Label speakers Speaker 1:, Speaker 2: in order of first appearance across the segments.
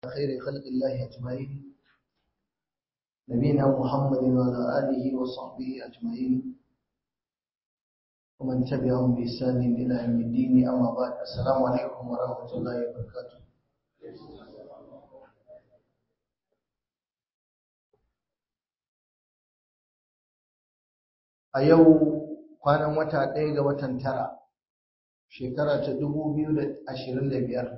Speaker 1: خير خلق الله أجمعين نبينا محمد وعلى آله وصحبه أجمعين ومن تبعهم بإحسان إلى يوم الدين أما بعد السلام عليكم ورحمة الله وبركاته a yau kwanan wata ɗaya ga watan tara shekara ta dubu biyu da ashirin da biyar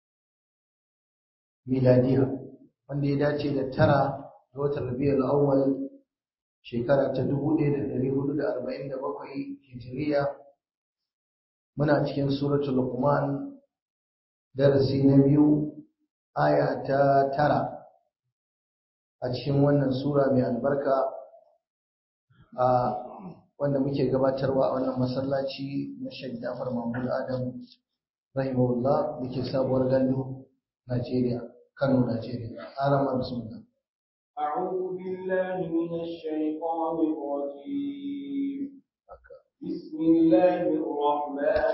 Speaker 1: miladiya wanda ya dace da tara ga watan rabiul awwal shekara ta dubu ɗaya da ɗari hudu da arba'in da bakwai hijiriya muna cikin suratul luqman darasi na biyu aya ta tara a cikin wannan sura mai albarka a wanda muke gabatarwa a wannan masallaci na Sheikh Jafar Mahmud Adam rahimahullah dake sabuwar gandu Najeriya Kano Najeriya arama bismillah
Speaker 2: أعوذ بالله من الشيطان الرجيم بسم الله الرحمن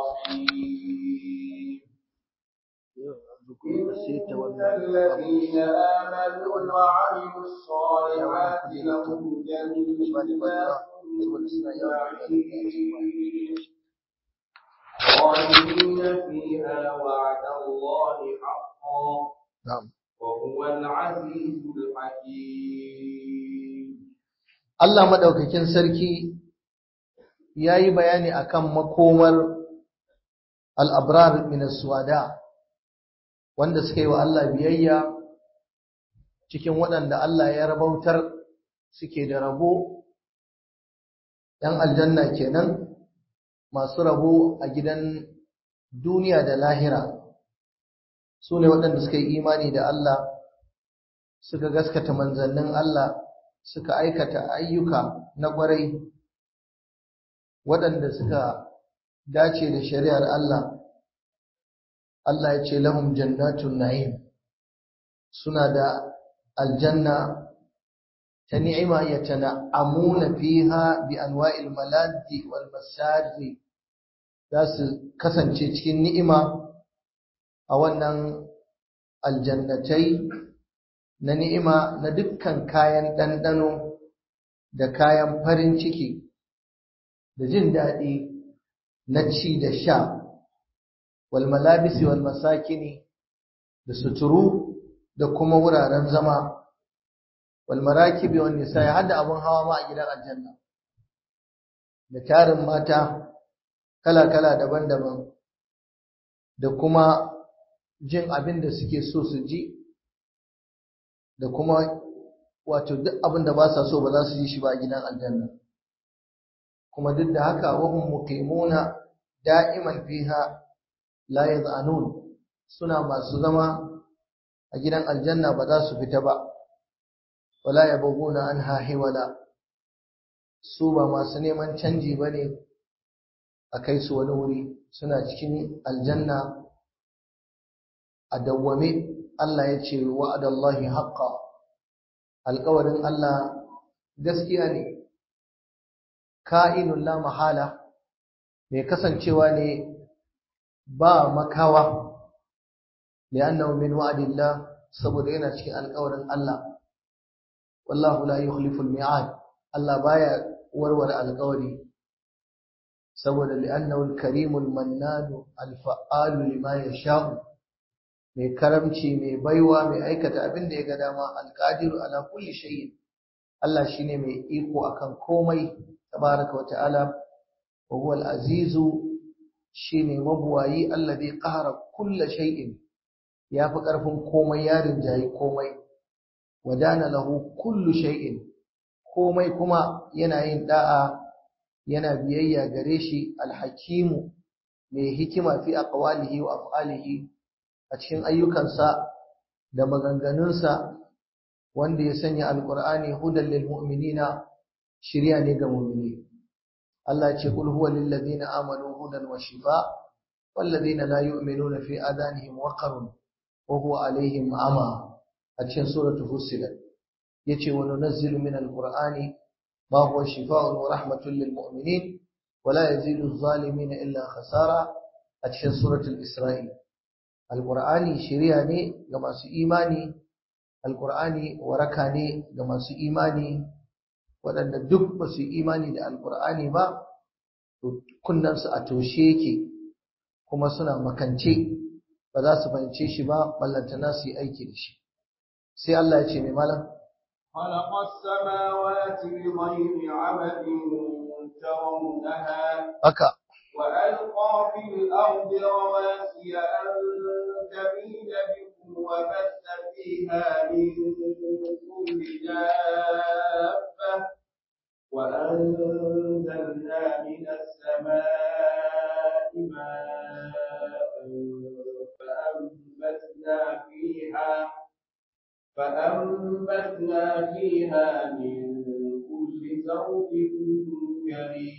Speaker 2: الرحيم إن الذين آمنوا وعملوا الصالحات لهم جنات خالدين فيها وعد الله حقا
Speaker 1: na'am
Speaker 2: وهو العزيز الحكيم
Speaker 1: Allah madaukakin sarki yayi bayani akan makomar al-abrar min as-suwada wanda suka yi wa Allah biyayya cikin waɗanda Allah ya rabautar suke da rabo ‘yan aljanna kenan masu rabo a gidan duniya da lahira su ne waɗanda suka yi imani da Allah suka gaskata manzannin Allah suka aikata ayyuka na ƙwarai waɗanda suka dace da shari'ar Allah Allah ya ce lahum jannatun na'im suna da aljanna ta ni'ima yatana'amuna fiha bi anwa'il maladi wal masari za su kasance cikin ni'ima a wannan aljannatai na ni'ima na dukkan kayan ɗanɗano da kayan farin ciki da jin daɗi na ci da sha wal malabisi wal masakini da suturu da kuma wuraren zama wal marakibi wan nisa har da abun hawa ma a gidan aljanna da tarin mata kala kala daban-daban da kuma jin abin da suke so su ji da kuma wato duk abin da ba sa so ba za su yi shi ba a gidan aljanna kuma duk da haka wa hum muqimuna da'iman fiha la yad'anun suna masu zama a gidan aljanna ba za su fita ba wala yabghuna anha hiwala su ba masu neman canji bane a kai su wani wuri suna cikin aljanna a dawwame Allah ya ce wa'adallahi haqqa alƙawarin Allah gaskiya ne ka'inun la mahala mai kasancewa ne ba makawa li'annahu min wa'dillah saboda yana cikin alƙawarin Allah wallahu la yukhlifu al-mi'ad Allah baya warware alƙawari saboda li'annahu al-karimul mannanu al-fa'alu lima yasha'u mai karamci mai baiwa mai aikata abin da ya ga dama alqadiru ala kulli shay'in Allah shine mai iko akan komai tabaraka wa ta'ala wa huwa al-azizu shine mabuwayi alladhi qahara kulli shay'in yafi karfin komai ya rinjayi komai wadana lahu kullu shay'in komai kuma yana yin da'a yana biyayya gare shi al-hakimu mai hikima fi aqwalihi wa af'alihi a cikin ayyukansa da maganganunsa wanda ya sanya alqur'ani hudan lil mu'minina shiriya ne ga mu'mini Allah ce kul huwa lil ladina amanu hudan wa shifa wal ladina la yu'minuna fi adanihim waqarun wa huwa alaihim ama a cikin suratul fussilat yace wa nunazzilu min alqur'ani ma huwa shifaa'un wa rahmatun lil mu'minin wa la yazidu adh-dhalimina illa khasara a cikin suratul isra'i alqur'ani shiriya ne ga masu imani alqur'ani waraka ne ga masu imani waɗanda duk ba su imani da alqur'ani ba to kunnansu a toshe yake kuma suna makance ba za su fahimce shi ba ballantana su yi aiki da shi sai Allah ya ce mai malam
Speaker 2: خلق السماوات بغير عمد ترونها
Speaker 1: haka
Speaker 2: وألقى في الأرض رواسي أن تميد بكم وبث فيها من كل دابة وأنزلنا من السماء ماء فأنبتنا فيها فأنبتنا فيها من كل زوج كريم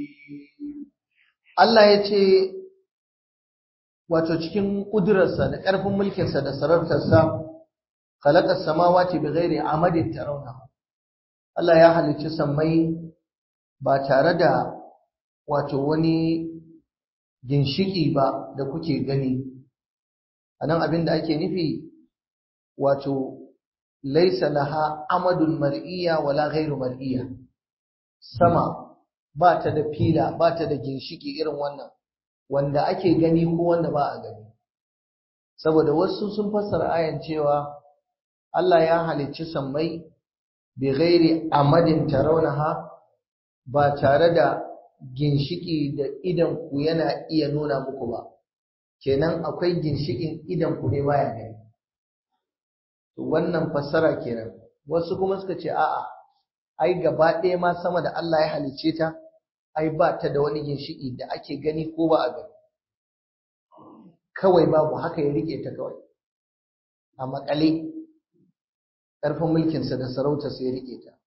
Speaker 1: Allah ya ce wato cikin ƙudurarsa da ƙarfin mulkinsa da sarautarsa khalaqa samawati bighairi amadin tarawna Allah ya halicci sammai ba tare da wato wani ginshiki ba da kuke gani anan abin da ake nufi wato laisa laha amadun mar'iyya wala ghairu mar'iyya sama ba ta da fila ba ta da ginshiki irin wannan wanda ake gani ko wanda ba a gani saboda wasu sun fassara ayan cewa Allah ya halicci sammai bi ghairi amadin tarawnaha ba tare da ginshiki da idan ku yana iya nuna muku ba kenan akwai ginshikin idan ku ne baya gani to wannan fassara kenan wasu kuma suka ce a'a ai gaba ɗaya ma sama da Allah ya halicce ta ai ba ta da wani ginshiki da ake gani ko ba a gani kawai babu haka ya rike ta kawai a makale ƙarfin mulkinsa da sarautarsa ya rike ta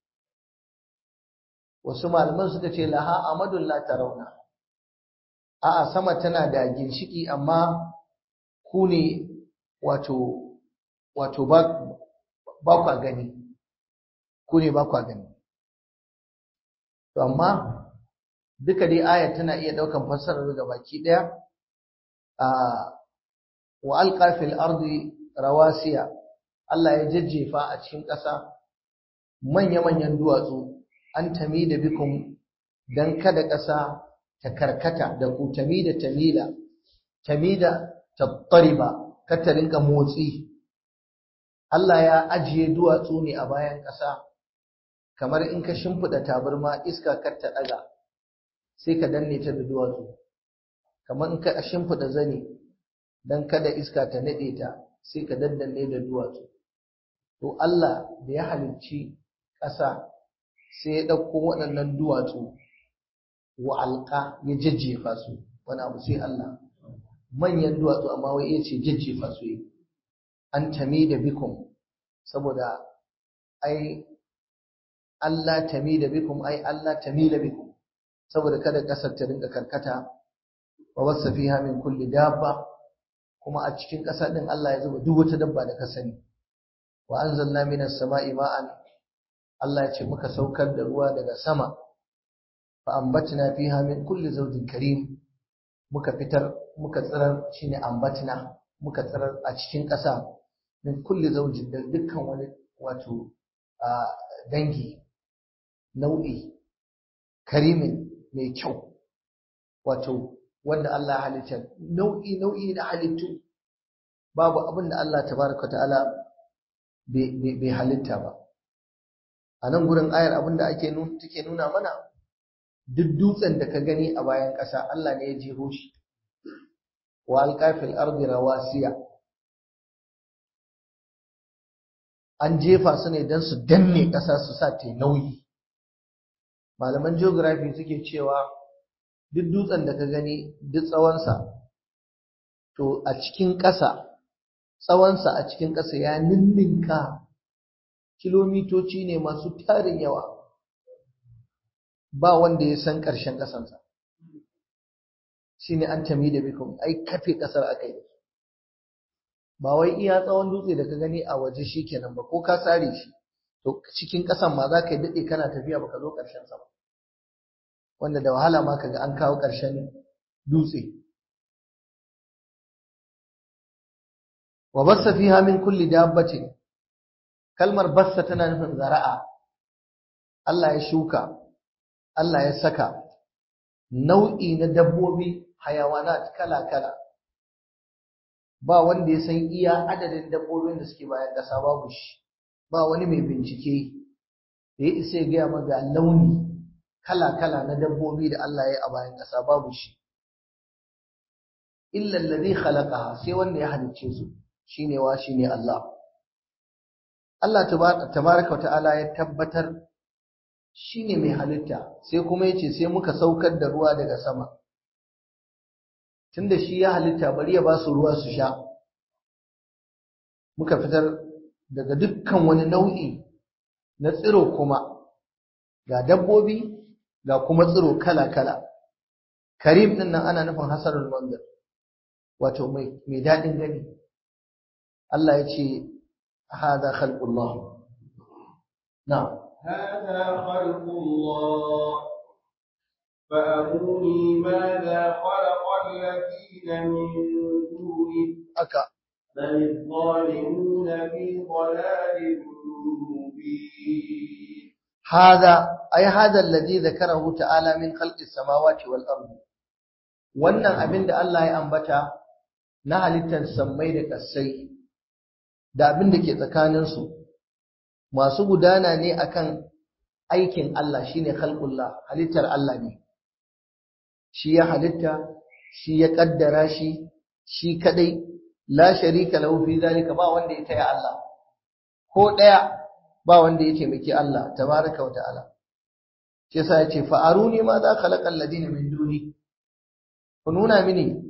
Speaker 1: wasu malaman suka ce laha amadun la tarawna a'a sama tana da ginshiki amma ku ne wato wato ba ba kwa gani ku ne ba kwa gani to amma duka dai ayar tana iya daukan fassarar ga baki daya a wa alqa fil ardi rawasiya Allah ya jajjefa a cikin ƙasa manya-manyan duwatsu an tami da bikum dan kada ƙasa ta karkata da ku tami da tamila tamida tattariba ka ta rinka motsi Allah ya ajiye duwatsu ne a bayan ƙasa kamar in ka shimfiɗa tabarma iska kar ta ɗaga sai ka danne ta da duwatsu kamar in ka shimfiɗa zane dan kada iska ta naɗe ta sai ka daddanne da duwatsu to Allah da ya halicci ƙasa sai ya ɗauko waɗannan duwatsu wa alƙa ya jajjefa su wani abu sai Allah manyan duwatsu amma wai ya ce jajjefa su yi an tami da bikum saboda ai Allah tami da bikum ai Allah tami da bikum saboda kada ƙasar ta rinka karkata wa wasa fiha min kulli dabba kuma a cikin ƙasa din Allah ya zuba duk wata dabba da ka sani wa anzalna minas sama'i ma'an Allah ya ce muka saukar da ruwa daga sama fa ambatna fiha min kulli zawjin karim muka fitar muka tsirar shine ambatna muka tsirar a cikin ƙasa min kulli zawjin da dukkan wani wato dangi nau'i karimin mai kyau wato wanda Allah halitta nau'i nau'i da halittu babu abin da Allah tabaraka ta'ala bai halitta ba a nan gurin ayar abin da ake take nuna mana duk dutsen da ka gani a bayan ƙasa Allah ne ya jeho shi wa alqafil ardi rawasiya an jefa su ne don su danne ƙasa su sa ta nauyi malaman geography suke cewa duk dutsen da ka gani duk tsawonsa to a cikin ƙasa tsawonsa a cikin ƙasa ya ninninka kilomitoci ne masu tarin yawa ba wanda ya san ƙarshen ƙasansa shi ne an tami da bikon ai kafe ƙasar aka yi ba wai iya tsawon dutse da ka gani a waje shi kenan ba ko ka sare shi to cikin ƙasan ma za ka yi daɗe kana tafiya ba ka zo ƙarshen sa ba wanda da wahala ma ka ga an kawo ƙarshen dutse wa bassa fiha min kulli dabbatin kalmar bassa tana nufin zara'a Allah ya shuka Allah ya saka nau'i na dabbobi hayawanat kala-kala ba wanda ya san iya adadin dabbobin da suke bayan ƙasa babu shi ba wani mai bincike da ya isa ya gaya maga launi kala-kala na dabbobi da Allah ya yi a bayan ƙasa babu shi illa allazi khalaqaha sai wanda ya halicce su shine wa shine Allah Allah tabaraka ta'ala ya tabbatar shine mai halitta sai kuma yace sai muka saukar da ruwa daga sama tunda shi ya halitta bari ya ba su ruwa su sha muka fitar daga dukkan wani nau'i na tsiro kuma ga dabbobi ga kuma tsiro kala-kala karim din nan ana nufin hasanul manzar wato mai mai dadin gani Allah ya ce hada khalqullah na'am
Speaker 2: هذا خلق الله فأروني ماذا خلق الذين من دونه
Speaker 1: aka
Speaker 2: بل الظالمون في ضلال مبين
Speaker 1: هذا أي هذا الذي ذكره تعالى من خلق السماوات والأرض wannan abin da Allah ya ambata na halittar sammai da ƙasai da abin da ke tsakaninsu masu gudana ne akan aikin Allah shine khalqullah halittar Allah ne shi ya halitta shi ya kaddara shi shi kadai la sharika lahu fi zalika ba wanda ya taya Allah ko daya ba wanda ya taimaki Allah tabaraka wa ta'ala shi yasa yace fa aruni ma za khalaqa alladina min duni ku nuna mini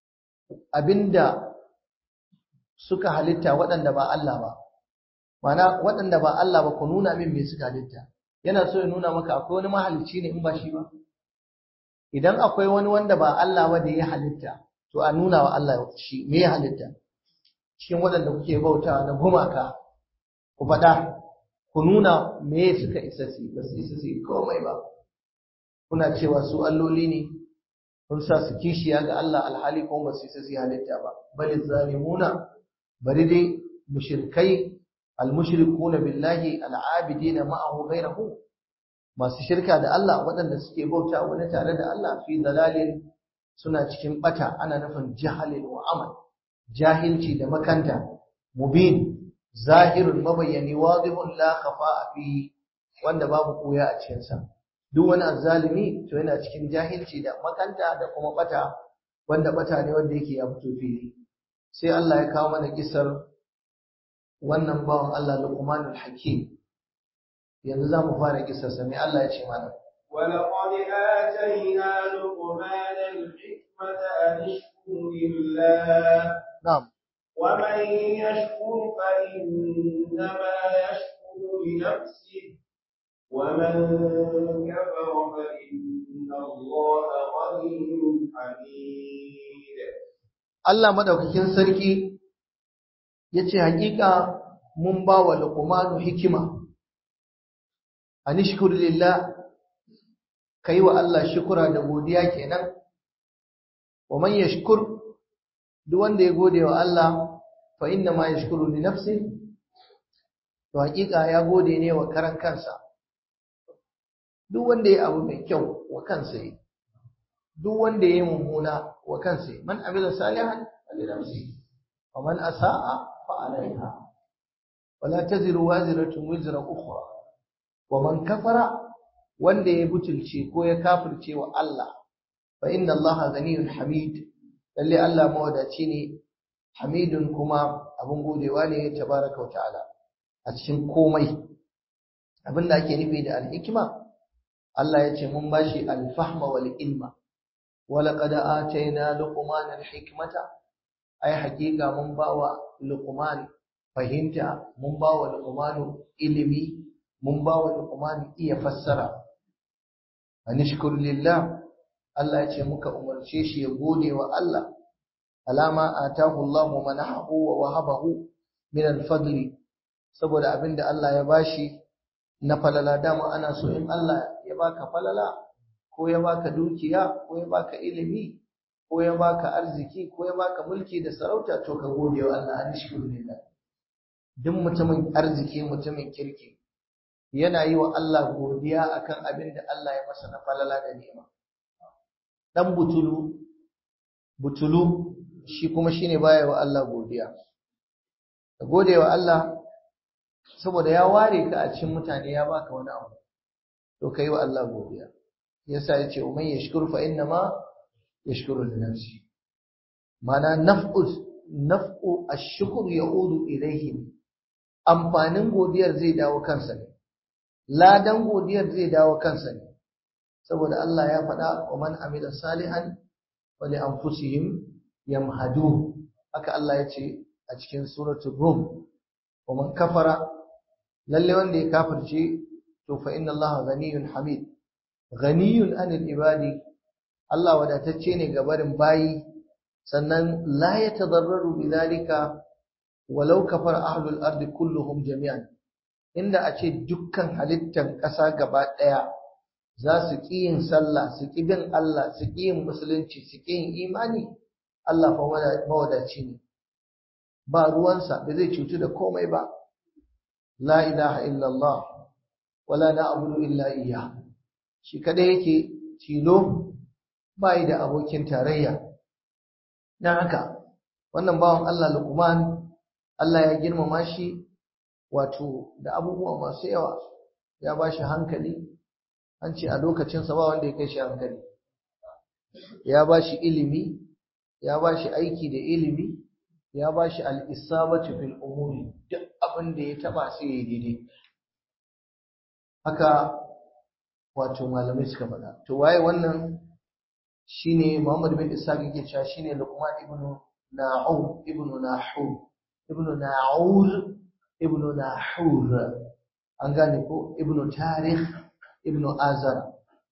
Speaker 1: abinda suka halitta waɗanda ba Allah ba mana waɗanda ba Allah ba ku nuna min me suka halitta yana so ya nuna maka akwai wani mahalicci ne in ba shi ba idan akwai wani wanda ba Allah ba da ya halitta to a nuna wa Allah shi me ya halitta cikin waɗanda kuke bautawa na gumaka ku faɗa ku nuna me suka isa su ba su isa su komai ba kuna cewa su alloli ne kun sa su kishiya ga Allah alhali kuma ba su isa su halitta ba bal zalimuna bari dai mushrikai almushrikuna billahi al'abidina ma'ahu ghayrahu masu shirka da Allah waɗanda suke bauta wani tare da Allah fi dalalin suna cikin bata ana nufin jahalin wa amal jahilci da makanta mubin zahirun mabayyani wadihun la khafa'a fi wanda babu koya a cikin sa duk wani azzalimi to yana cikin jahilci da makanta da kuma bata wanda bata ne wanda yake ya fito fili sai Allah ya kawo mana kisar wannan bawan Allah Luqmanul Hakim yanzu zamu fara kisar sa me Allah ya ce mana
Speaker 2: ولقد آتينا لقمان الحكمة أن اشكر لله
Speaker 1: na'am
Speaker 2: ومن يشكر فإنما يشكر لنفسه ومن كفر فإن الله غني حميد
Speaker 1: Allah madaukakin sarki yace hakika mun ba wa Luqmanu hikima anishkur lillah kai wa Allah shukura da godiya kenan wa man yashkur duk wanda ya gode wa Allah fa inna ma yashkuru li nafsi to hakika ya gode ne wa karan kansa duk wanda ya abu mai kyau wa kansa yi duk wanda ya yi mummuna wa kansa yi man amila salihan li nafsi wa man asaa fa alaiha wala taziru waziratun wizra ukhra wa man kafara wanda ya butulce ko ya kafirce wa Allah fa inna Allah ganiyun hamid lalle Allah mawadaci ne hamidun kuma abin godewa ne tabaraka wa ta'ala a cikin komai abinda ake nufi da al-hikma Allah ya ce mun bashi al-fahma wal ilma wa laqad atayna luqman al-hikmata ai hakika mun bawa luqman fahimta mun bawa luqman ilimi mun bawa luqman iya fassara anishkur lillah Allah ya ce muka umarce shi ya gode wa Allah alama atahu Allah manahu wa wahabahu min al-fadli saboda abinda Allah ya bashi na falala dama ana so in Allah ya baka falala ko ya baka dukiya ko ya baka ilimi ko ya baka arziki ko ya baka mulki da sarauta to ka gode wa Allah an shukuru lillah duk mutumin arziki mutumin kirki yana yi wa Allah godiya akan abin da Allah ya masa na falala da ni'ima dan butulu butulu shi kuma shine baya wa Allah godiya ka gode wa Allah saboda ya ware ka a cikin mutane ya baka wani abu to kai wa Allah godiya yasa yace man yashkur fa inna ma yashkuru li nafsi mana naf'u naf'u ash-shukr ya'udu ilayhi amfanin godiyar zai dawo kansa ne ladan godiyar zai dawo kansa ne saboda Allah ya faɗa wa man amila salihan wa li anfusihim yamhadun haka Allah ya ce a cikin suratul rum wa man kafara lalle wanda ya kafirce to fa inna Allah ghaniyun hamid ghaniyun anil ibadi Allah wadatacce ne ga barin bayi sannan la yatadarraru bidhalika walau kafara ahlul ardi kulluhum jami'an inda a ce dukkan halittan ƙasa gaba ɗaya za su ƙi yin sallah su ƙi bin Allah su ƙi yin musulunci su ƙi yin imani Allah fa mawadaci ne ba ruwansa ba zai cutu da komai ba la ilaha illallah wala na'budu illa iyyah shi kada yake tilo bai da abokin tarayya dan haka wannan bawan Allah Luqman Allah ya girmama shi wato da abubuwa masu yawa ya ba shi hankali an ce a lokacinsa ba wanda ya kai shi hankali ya ba shi ilimi ya ba shi aiki da ilimi ya ba shi al'isabatu fil umuri duk abin da ya taba sai ya daidai haka wato malamai suka faɗa to waye wannan shine Muhammad bin Isa yake cewa shine Luqman ibn Na'um ibn Nahum ibn Na'ur ibn Nahur an gane ko ibn Tarikh ibn Azar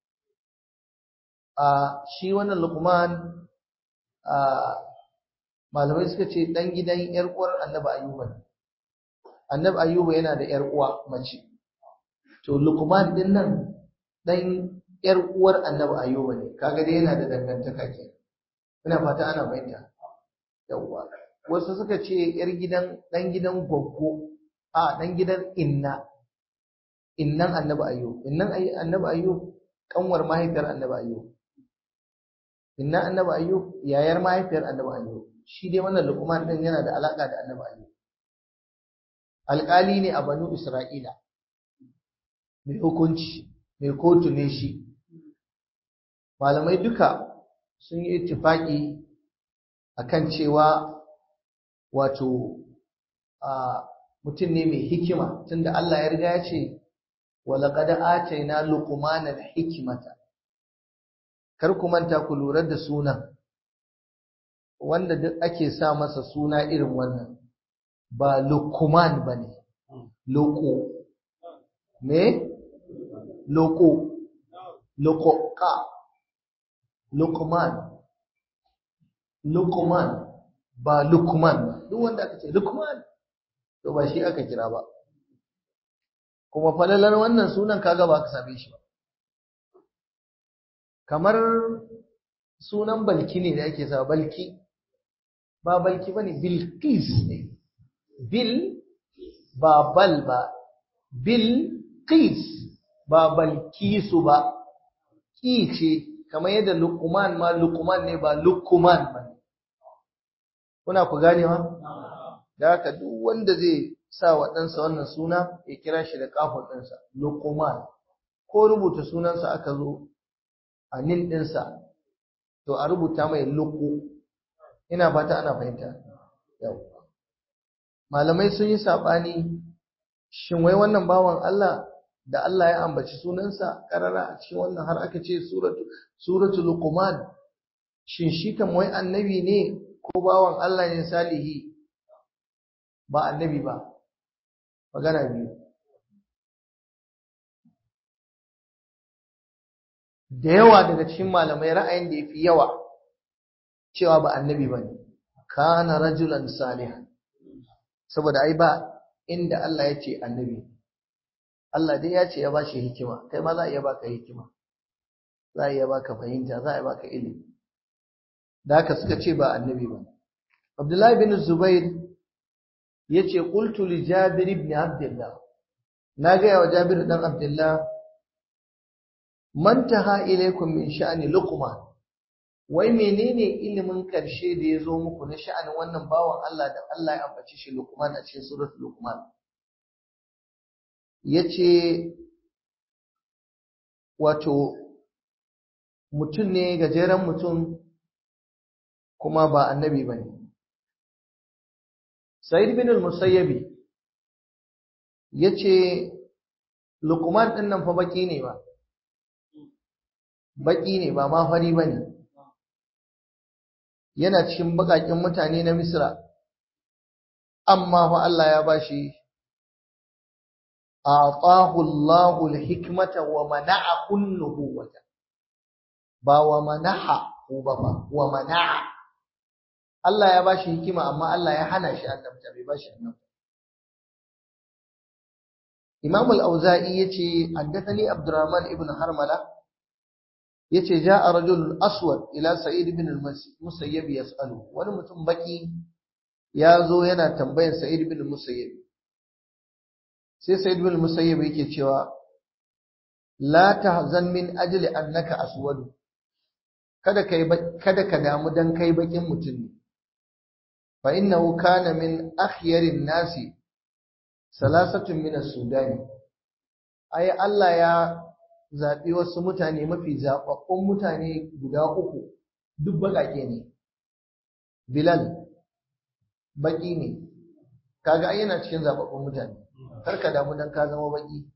Speaker 1: a shi wannan Luqman a malamai suka ce dan gidan yar uwar Annabi Ayyuba Annabi Ayyuba yana da yar uwa mace to Luqman din nan dan yar uwar Annabi Ayyuba ne kaga dai yana da dangantaka ke ina fata ana bayyana yawwa wasu suka ce yar gidan dan gidan goggo a dan gidan inna innan Annabi Ayyub innan Annabi Ayyub kanwar mahaifiyar Annabi Ayyub inna Annabi Ayyub yayar mahaifiyar Annabi Ayyub shi dai wannan Luqman din yana da alaka da Annabi Ayyub alƙali ne a Banu Isra'ila mai hukunci mai kotu ne shi malamai duka sun yi ittifaki akan cewa wato a mutum ne mai hikima tunda Allah ya riga ya ce walaqad atayna luqmana al-hikmata kar ku manta ku lura da sunan wanda duk ake sa masa suna irin wannan ba luqman bane loko me loko lokoka luqman luqman ba luqman duk wanda aka ce luqman to ba shi aka kira ba kuma falalar wannan sunan kaga ba ka same shi ba kamar sunan balki ne da ake sa balki ba balki bane bilqis ne bil ba bal ba bilqis ba balkisu ba ki ce kamar yadda luqman ma luqman ne ba luqman ba kuna ku ganewa da haka duk wanda zai sa wa ɗansa wannan suna ya kira shi da kafin ɗinsa luqman ko rubuta sunansa aka zo a nin ɗinsa to a rubuta mai luku ina fata ana fahimta yau malamai sun yi saɓani shin wai wannan bawan Allah da Allah ya ambaci sunansa karara a cikin wannan har aka ce suratu suratu luqman shin shi kan wai annabi ne ko bawan Allah ne salihi ba annabi ba magana biyu da yawa daga cikin malamai ra'ayin da yafi yawa cewa ba annabi bane kana rajulan salihan saboda ai ba inda Allah ya ce annabi Allah dai ya ce ya bashi hikima kai ma za a iya baka hikima za a iya baka fahimta za a iya baka ilimi da haka suka ce ba annabi ba Abdullahi bin Zubair yace qultu li Jabir ibn Abdullah na ga wa Jabir dan Abdullah man taha ilaykum min sha'ni luqman wai menene ilimin karshe da yazo muku na sha'anin wannan bawan Allah da Allah ya ambace shi luqman a cikin suratul luqman yace wato mutum ne gajeren mutum kuma ba annabi bane Sa'id bin al-Musayyabi yace Luqman din nan fa baki ne ba baki ne ba ma fari bane yana cikin bakakin mutane na Misra amma fa Allah ya bashi atahu Allahu al-hikmata wa mana'ahu an-nubuwata ba wa manaha ba ba wa mana'a Allah ya bashi hikima amma Allah ya hana shi annabta bai bashi annabta Imam al-Auza'i yace haddathani Abdurrahman ibn Harmala yace ja'a rajul aswad ila Sa'id ibn al-Musayyib yas'alu wani mutum baki ya zo yana tambayar Sa'id ibn al-Musayyib sai Sa'id ibn al-Musayyib yake cewa la tahzan min ajli annaka aswad kada kai kada ka damu dan kai bakin mutum ne فإنه كان من أخير الناس ثلاثة من السودان أي الله يا zaɓi wasu mutane mafi zaɓaɓɓun mutane guda uku duk baƙaƙe ne Bilal baƙi ne kaga ai yana cikin zaɓaɓɓun mutane kar ka damu dan ka zama baƙi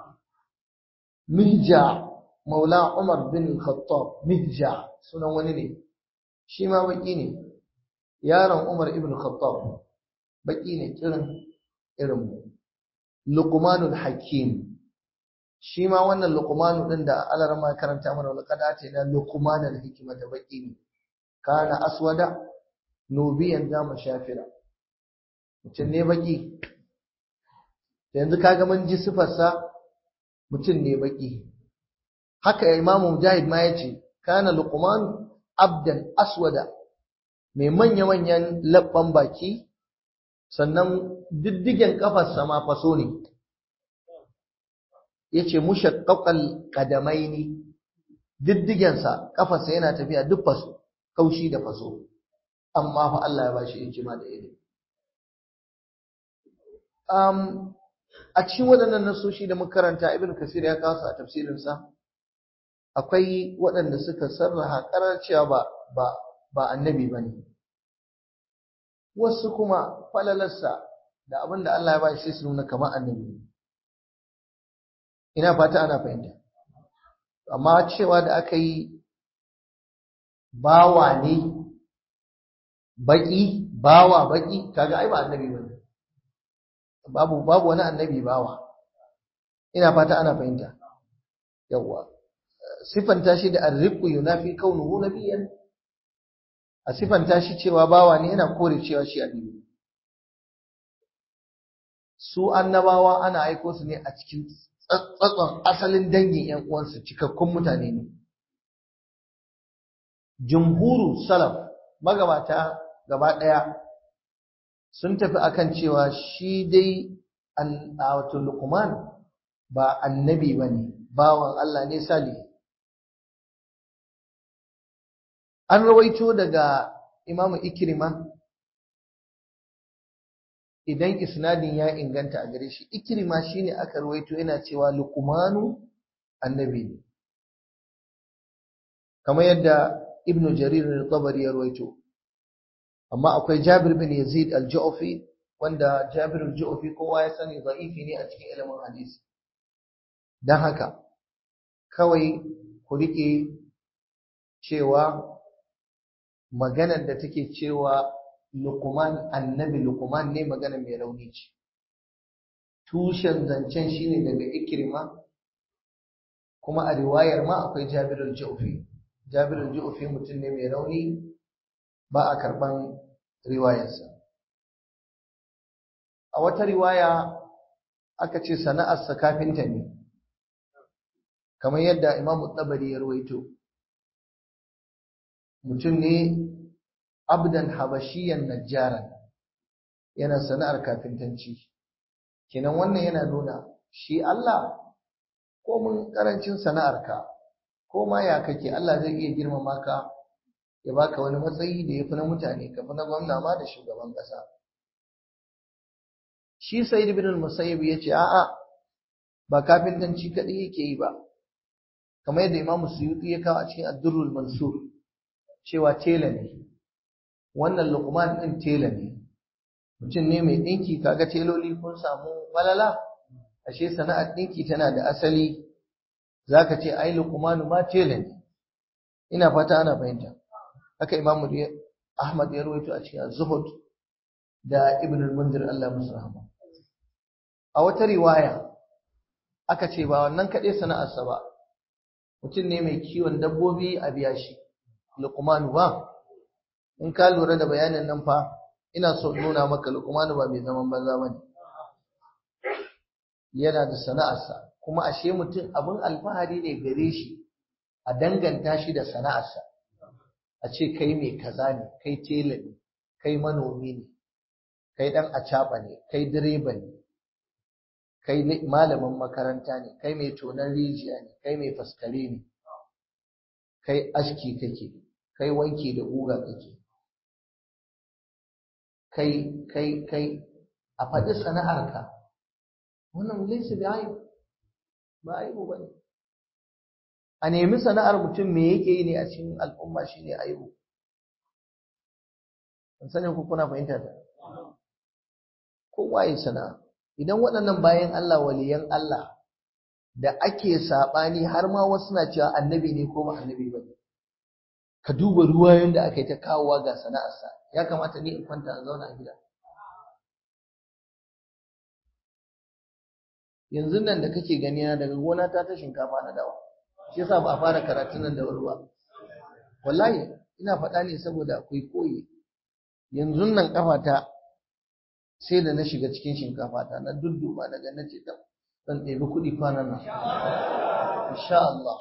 Speaker 1: Mihja Maula Umar bin Khattab Mihja sunan wani ne shi ma baƙi ne yaron Umar ibn Khattab baki ne kirin irin mu Luqmanul Hakim shi ma wannan Luqmanu din da Allah rama karanta mana wani kada ce na Luqmanul Hikmata baki ne kana aswada nubiyan zama shafira mutum ne baki yanzu kaga mun ji sifarsa mutum ne baki haka Imam Mujahid ma yace kana Luqman abdan aswada mai manya-manyan labban baki sannan diddigen kafarsa ma faso ne ya ce mushakkakal kadamai ne diddigensa kafarsa yana tafiya duk faso kaushi da faso amma fa Allah ya ba shi hikima da ilimi um, a cikin waɗannan nasoshi da makaranta ibn kasir ya kawo a tafsirinsa akwai waɗanda suka sarraha ƙarar cewa ba ba ba annabi ba ne wasu kuma falalarsa da abin da Allah ya ba shi su nuna kamar annabi ina fata ana fahimta amma cewa da aka yi bawa ne baki bawa baki kaga ai ba annabi ba ne babu babu wani annabi bawa ina fata ana fahimta yawwa sifanta shi da arriqu yunafi kaunuhu nabiyyan a sifanta shi cewa bawa ne yana kore cewa shi annabi su annabawa ana aiko su ne a cikin tsatson asalin dangin ƴan uwansu cikakkun mutane ne jumhuru salaf magabata gaba ɗaya sun tafi akan cewa shi dai wato luqman ba annabi bane bawan Allah ne salihi an rawaito daga imamu ikirima idan isnadin ya inganta a gare shi ikirima shine aka rawaito yana cewa luqmanu annabi ne kamar yadda ibnu jarir al-tabari ya rawaito amma akwai jabir bin yazid al-ju'fi wanda jabir al-ju'fi kowa ya sani da'ifi ne a cikin ilimin hadisi dan haka kawai ku rike cewa maganar da take cewa Luqman annabi Luqman ne magana mai rauni ce tushen zancen shine daga Ikrima kuma a riwayar ma akwai Jabir al-Ju'fi Jabir al-Ju'fi mutum ne mai rauni ba a karban riwayarsa a wata riwaya aka ce sana'arsa kafinta ne kamar yadda Imam Tabari ya rawaito mutum ne abdan habashiyan najjaran yana sana'ar kafintanci kenan wannan yana nuna shi Allah ko mun karancin sana'arka ko ma ya kake Allah zai iya girmama ka ya baka wani matsayi da yafi na mutane ka fi na gwamna ma da shugaban kasa shi Sayyid ibn al-Musayyib yace a'a ba kafintanci kadai yake yi ba kamar yadda Imam Suyuti ya kawo a cikin Ad-Durrul Mansur cewa tela ne wannan Luqman din tela ne mutum ne mai dinki kaga teloli kun samu walala ashe sana'ar dinki tana da asali zaka ce ai Luqman ma tela ne ina fata ana fahimta haka Imam Ahmad ya rawaito a cikin Az-Zuhud da Ibn al-Munzir Allah musu rahama a wata riwaya aka ce ba wannan kaɗai sana'arsa ba mutum ne mai kiwon dabbobi a biya shi luqmanu ba in ka lura da bayanin nan fa ina so nuna maka luqmanu ba mai zaman banza bane yana da sana'arsa kuma ashe mutum abin alfahari ne gare shi a danganta shi da sana'arsa a ce kai mai kaza ne kai tela ne kai manomi ne kai dan acaba ne kai direba ne kai malamin makaranta ne kai mai tonon rijiya ne kai mai faskare ne kai aski kake kai wanki da guga kake kai kai kai a faɗi sana'arka wannan laysa bi aib ba aibu bane a nemi sana'ar mutum me yake yi ne a cikin al'umma shine aibu an sanin ku kuna fahimta ta kowa ya sana'a idan waɗannan bayan Allah waliyan Allah da ake saɓani har ma wasu na cewa annabi ne ko ba annabi ba ka duba ruwa yadda aka yi ta kawowa ga sana'arsa ya kamata ni in kwanta in zauna a gida yanzu nan da kake gani na daga gona ta ta shinkafa na dawa shi yasa ba a fara karatun nan da wuri ba wallahi ina faɗa ne saboda akwai koyi yanzu nan kafata sai da na shiga cikin shinkafa ta na dudduba daga na ce ta zan ɗebi kuɗi kwanan nan insha Allah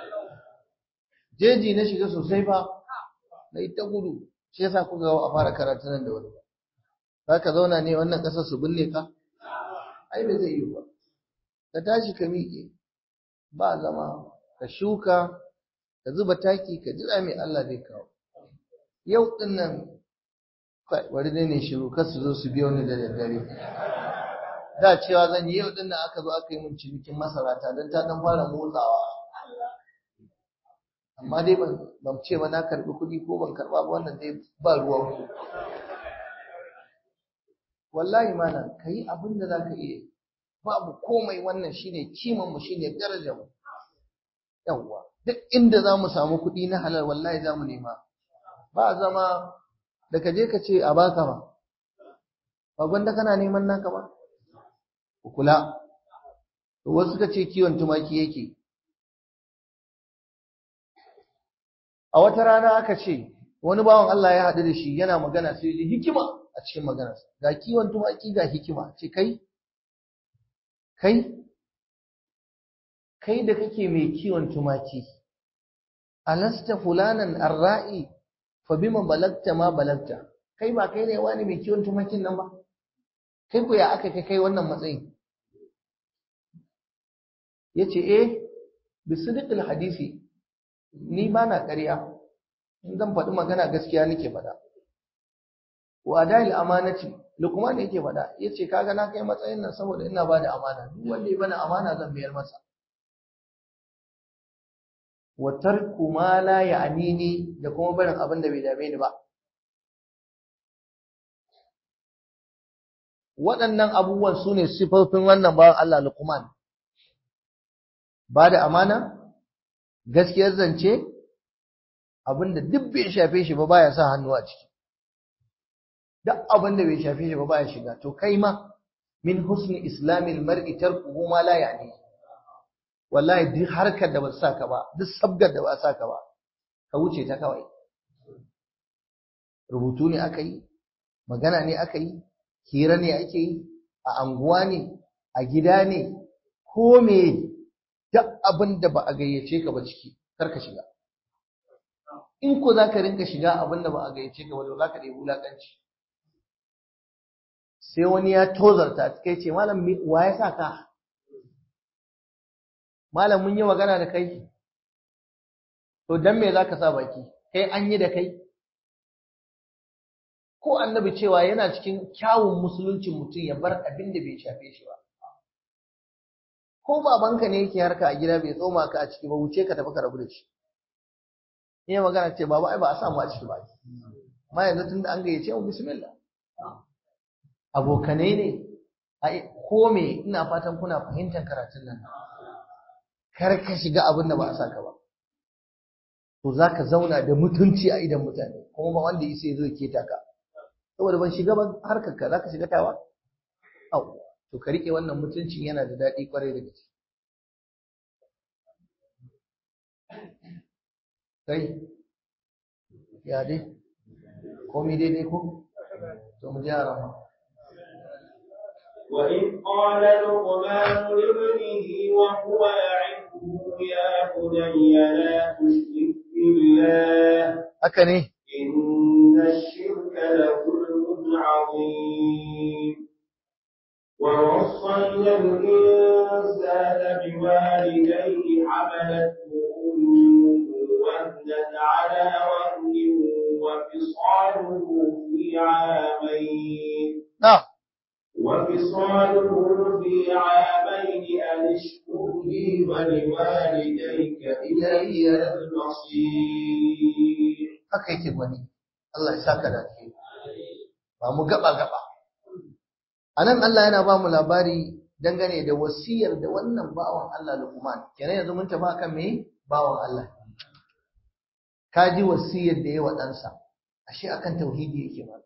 Speaker 1: jeji na shiga sosai fa na yi ta gudu shi yasa kuka ga a fara karatu nan da wani ba za ka zauna ne wannan ƙasar su binne ka ai ba zai yi ba ka tashi ka miƙe ba zama ka shuka ka zuba taki ka jira mai Allah zai kawo yau ɗin nan bari dai ne shiru kar su zo su biyo ni da daddare da cewa zan yi yau din nan aka zo aka yi min cinikin masara ta don ta dan fara motsawa amma dai ban ban ce ba na karbi kuɗi ko ban karba ba wannan dai ba ruwan ku wallahi malam kai abin da zaka iya babu komai wannan shine kiman mu shine darajar mu yawwa duk inda za mu samu kuɗi na halal wallahi za mu nema ba zama da ka je ka ce a baka ba ba gwanda kana neman naka ba ku kula wasu suka ce kiwon tumaki yake a wata rana aka ce wani bawan Allah ya haɗu da shi yana magana sai ji hikima a cikin maganarsa ga kiwon tumaki ga hikima ce kai kai kai da kake mai kiwon tumaki alasta fulanan arra'i fa bima balagta ma balagta kai ba kai ne wani mai kiwon tumakin nan ba kai ku ya aka kai kai wannan matsayin yace eh bisidqil hadisi ni ba na ƙarya in zan faɗi magana gaskiya nake faɗa wa adal amanati lukman yake faɗa yace kaga na kai matsayin nan saboda ina bada amana duk wanda ya bani amana zan biyar masa wa tarku ma la ya'nini da kuma barin abin da bai dame ni ba waɗannan abubuwan su ne sifofin wannan bawan Allah Luqman ba da amana gaskiyar zance abinda duk bai shafe shi ba baya sa hannu a ciki duk abinda bai shafe shi ba baya shiga to kai ma min husni islamil mar'i tarkuhu ma la ya'ni wallahi duk harkar da ba sa ka ba duk sabgar da ba sa ka ba ka wuce ta kawai rubutu ne aka yi magana ne aka yi hira ne ake yi a anguwa ne a gida ne ko me duk abin da ba a gayyace ka ba ciki kar ka shiga in ko za ka rinka shiga abin da ba a gayyace ka ba to za ka ɗebi wulaƙanci sai wani ya tozarta kai ce malam wa ya sa ka malam mun yi magana da kai to dan me za ka sa baki kai an yi da kai ko annabi cewa yana cikin kyawun musuluncin mutum ya bar abin da bai shafe shi ba ko babanka ne yake harka a gida bai tsoma ka a ciki ba wuce ka tafi ka rabu da shi iya magana ce baba ai ba a samu a ciki ba amma yanzu tunda an gayyace mu bismillah abokanai ne ai ko me ina fatan kuna fahimtar karatun nan kar ka shiga abin da ba a saka ba to zaka zauna da mutunci a idan mutane kuma ba wanda yake zo ke taka saboda ban shiga ba harkar ka zaka shiga tawa au to ka rike wannan mutuncin yana da daɗi kwarai da gaske kai ya dai komai daidai ko to mu gyara ma
Speaker 2: وإذ قال لقمان لابنه وهو يعظه يا بني لا تشرك بالله
Speaker 1: haka ne
Speaker 2: إن الشرك لظلم عظيم ووصينا الإنسان بوالديه حملته أمه وهنا على وهن وفصاله في عامين
Speaker 1: na'am
Speaker 2: وفصاله في عامين أن اشكر لي ولوالديك إلي المصير
Speaker 1: haka yake gwani Allah ya saka da alheri ba mu gaba gaba anan Allah yana ba mu labari dangane da wasiyar da wannan bawan Allah Luqman kenan yanzu mun tafi akan me bawan Allah ka ji wasiyar da yayi wa ɗansa ashe akan tauhidi yake ba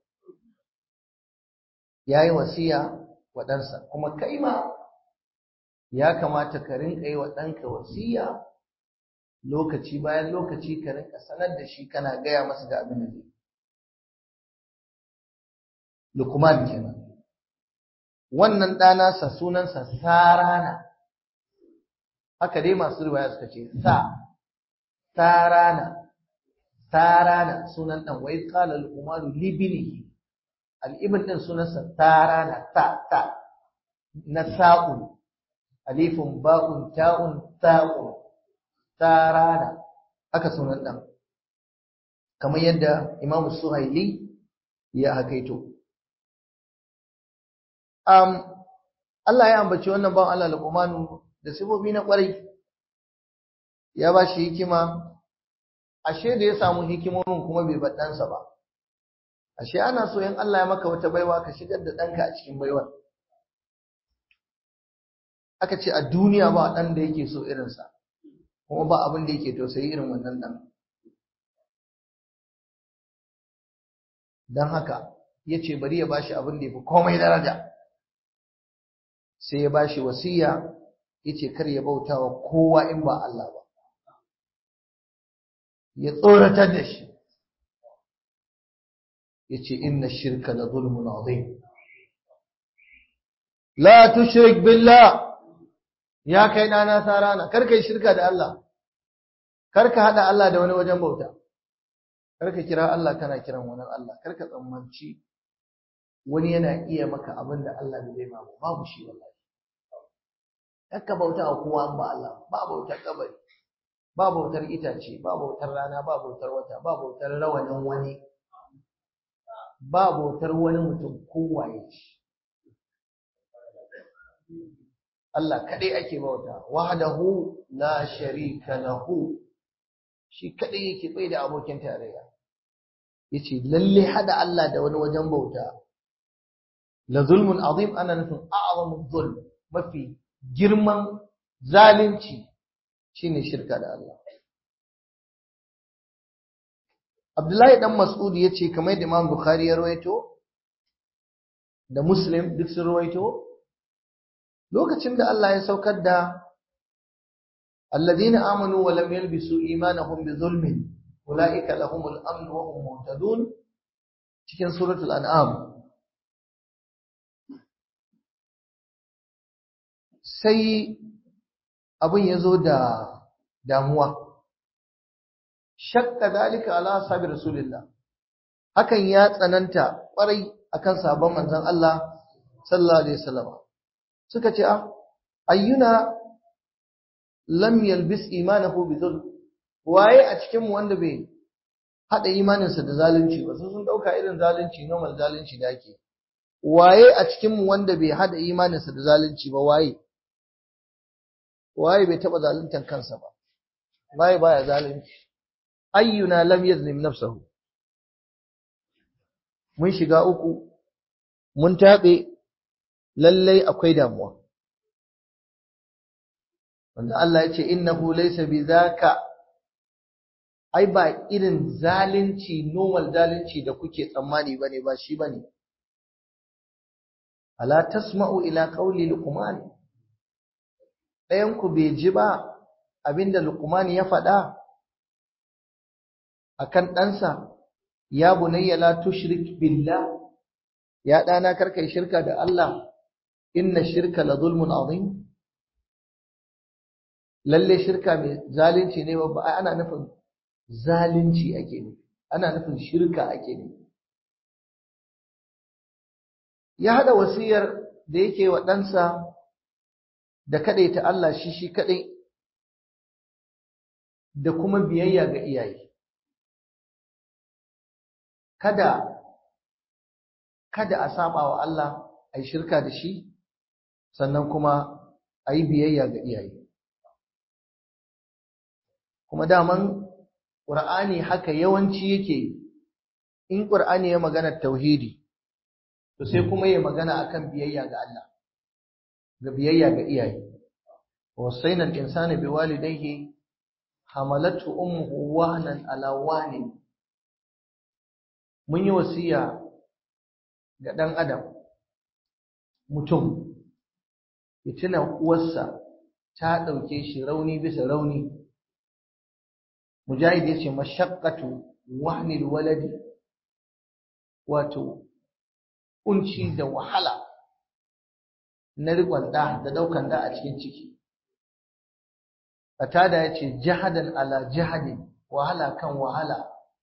Speaker 1: yayi wasiya wa ɗansa kuma kai ma ya kamata ka rinka yi wa ɗanka wasiya lokaci bayan lokaci ka rinka sanar da shi kana gaya masa ga abin da zai Lukman kenan wannan ɗanasa sunansa Sarana haka dai masu riwaya suka ce sa Sarana Sarana sunan ɗan wai qala Luqman libnihi al-ibn din sunansa Sarana ta ta na sa'un alifun ba'un ta'un ta'un Sarana haka sunan ɗan kamar yadda Imam Suhaili ya hakaito um, Allah ya ambaci wannan bawan Allah Luqmanu da sifofi na ƙwarai ya ba shi hikima ashe da ya samu hikimomin kuma bai bar ɗansa ba ashe ana so in Allah ya maka wata baiwa ka shigar da ɗanka a cikin baiwar aka ce a duniya ba ɗan da yake so irinsa kuma ba abin da yake tausayi irin wannan ɗan don haka ya ce bari ya bashi abin da ya fi komai daraja sai ya bashi wasiya ya ce kar ya bauta wa kowa in ba Allah ba ya tsoratar da shi ya ce inna shirka la zulmun azim la tushrik billah ya kai ɗana sarana kar ka yi shirka da Allah kar ka haɗa Allah da wani wajen bauta kar ka kira Allah kana kiran wani Allah kar ka tsammanci wani yana iya maka abin da Allah bai bai babu babu shi wallahi kar ka bauta wa kowa ba Allah ba bautar kabari ba bautar itace ba bautar rana ba bautar wata ba bautar rawanin wani ba bautar wani mutum kowaye ce Allah kadai ake bauta wahdahu la sharika lahu shi kadai yake bai da abokin tarayya yace lalle hada Allah da wani wajen bauta la zulmun azim ana nufin a'zamu zulm mafi girman zalunci shine shirka da Allah Abdullahi dan Mas'ud yace kamar da Imam Bukhari ya rawaito da Muslim duk sun rawaito lokacin da Allah ya saukar da alladhina amanu wa lam yalbisu imanahum bi zulmin ulaika lahumul amn wa hum muhtadun cikin suratul an'am sai abin ya zo da damuwa shakka dalika ala ashabi rasulillah hakan ya tsananta kwarai akan sabon manzon Allah sallallahu alaihi wasallam suka ce ah ayyuna lam yalbis imanahu bi dhulm waye a cikin mu wanda bai hada imaninsa da zalunci ba sun dauka irin zalunci normal zalunci da ake waye a cikin mu wanda bai hada imaninsa da zalunci ba waye waye bai taba zaluntan kansa ba waye baya zalunci ayyuna lam yazlim nafsahu mun shiga uku mun tabe lallai akwai damuwa wanda Allah ya ce innahu laysa bidhaka ai ba irin zalunci normal zalunci da kuke tsammani bane ba shi bane ala tasma'u ila qawli luqman dayan ku bai ji ba abinda luqman ya faɗa akan ɗansa ya bunayya la tushrik billah ya ɗana karkai shirka da Allah inna shirka la zulmun azim lalle shirka mai zalunci ne ba ana nufin zalunci ake nufi ana nufin shirka ake nufi ya hada wasiyar da yake wa ɗansa da ta Allah shi shi kaɗai da kuma biyayya ga iyaye kada kada a saba wa Allah a yi shirka da shi sannan kuma a yi biyayya ga iyaye kuma daman ƙur'ani haka yawanci yake in ƙur'ani ya magana tauhidi to sai kuma ya magana akan biyayya ga Allah ga biyayya ga iyaye wasaina al-insana biwalidayhi hamalatu ummuhu wahnan ala wahnin mun yi wasiya ga dan adam mutum ya tuna uwarsa ta dauke shi rauni bisa rauni mujahid yace mashaqqatu wahnil waladi wato kunci da wahala na rikon da da daukan da a cikin ciki Fatada ya ce jihadan ala jihadin wahala kan wahala.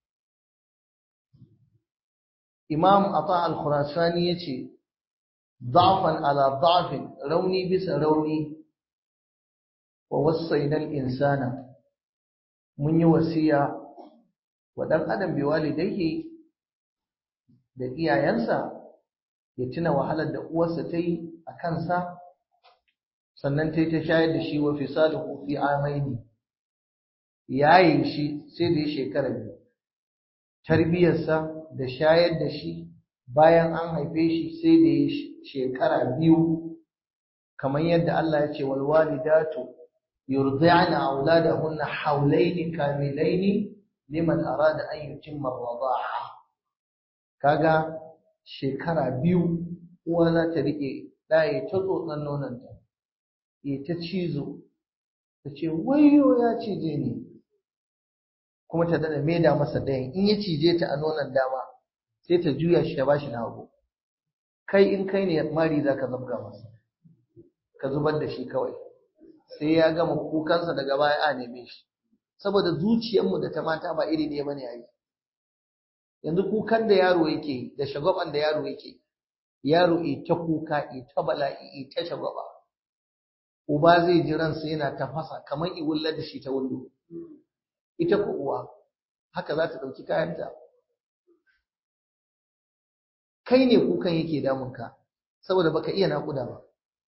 Speaker 1: Imam Ata al-Khurasani ya ce, Zafan ala zafin rauni bisa rauni wa wasainal insana mun yi wasiya wa ɗan adam bi walidaihi da iyayensa ya tuna wahalar da uwarsa ta yi a kansa sannan ta yi ta shayar da shi wa fisaluhu fi amaini yayin shi sai da ya shekara biyu tarbiyarsa da shayar da shi bayan an haife shi sai da ya shekara biyu kamar yadda Allah ya ce wal walidatu yurdi'na auladahunna hawlaini kamilaini liman arada an yutimma ar-rida'a kaga shekara biyu uwa za ta rike ɗaya ta tsotsan nononta ya ta cizo ta ce wayo ya cije ni kuma ta dada maida masa ɗayan in ya cije ta a nonon dama sai ta juya shi ta bashi na hagu kai in kai ne mari za ka zabga masa ka zubar da shi kawai sai ya gama kukansa daga baya a neme shi saboda zuciyarmu da ta mata ba iri ne bane yayi yanzu kukan da yaro yake da shagwaban da yaro yake yaro ita kuka ita bala'i ita shagwaba uba zai ji ransa yana tafasa kamar iwulla da shi ta wando ita ko uwa haka za ta ɗauki kayanta kai ne kukan yake damunka saboda baka iya naƙuda ba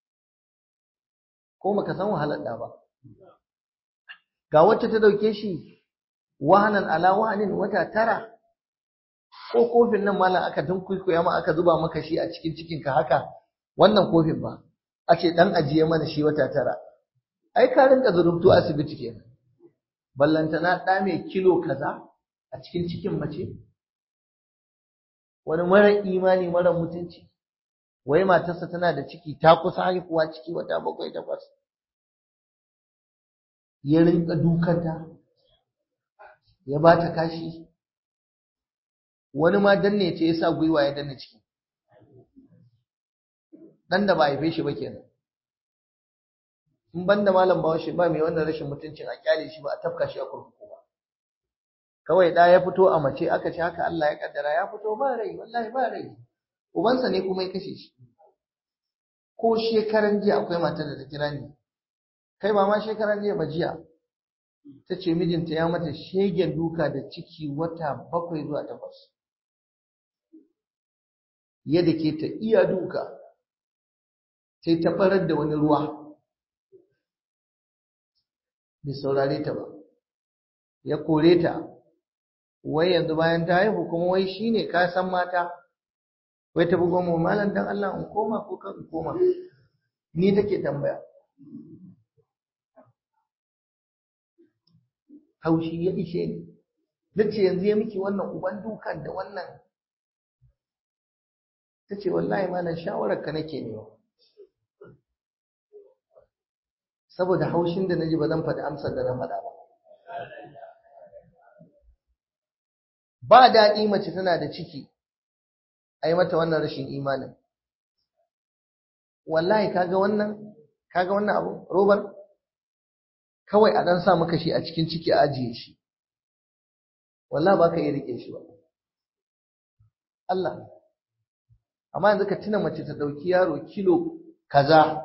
Speaker 1: ko baka san wahalar da ba ga wacce ta ɗauke shi wahanan ala wahanin wata tara ko kofin nan malam aka tunkuikuya ma aka zuba maka shi a cikin cikinka haka wannan kofin ba a ce ɗan ajiye mana shi wata tara ai ka rinka zurubtu asibiti kenan ballantana ɗa mai kilo kaza a cikin cikin mace wani mara imani mara mutunci wai matarsa tana da ciki ta kusa haihuwa ciki wata bakwai takwas ya rinka dukanta ya ba ta kashi wani ma danne ce ya sa gwiwa ya danne ciki dan da ba haife shi ba kenan in banda malam bawashi ba mai wannan rashin mutuncin a kyale shi ba a tafka shi a kurkuku ba kawai ɗa ya fito a mace aka ce haka Allah ya kaddara ya fito ba rai wallahi ba rai ubansa ne kuma ya kashe shi ko shekaran jiya akwai matar da ta kira ni kai ba ma shekaran jiya ba jiya ta ce mijinta ya mata shegen duka da ciki wata bakwai zuwa takwas yadda ke ta iya duka sai ta farar da wani ruwa bai saurare ta ba ya kore ta wai yanzu bayan ta haihu kuma wai shine ka san mata wai ta bugo mu malam dan Allah in koma ko kan in koma ni take tambaya haushi ya ishe ni nace yanzu ya miki wannan uban dukan da wannan tace wallahi malam shawarar ka nake ne saboda haushin da naji ba zan faɗi amsar da na faɗa ba ba daɗi mace tana da ciki a yi mata wannan rashin imanin wallahi kaga wannan kaga wannan abu robar kawai a ɗan sa maka shi a cikin ciki a ajiye shi wallahi ba ka iya riƙe shi ba Allah amma yanzu ka tuna mace ta ɗauki yaro kilo kaza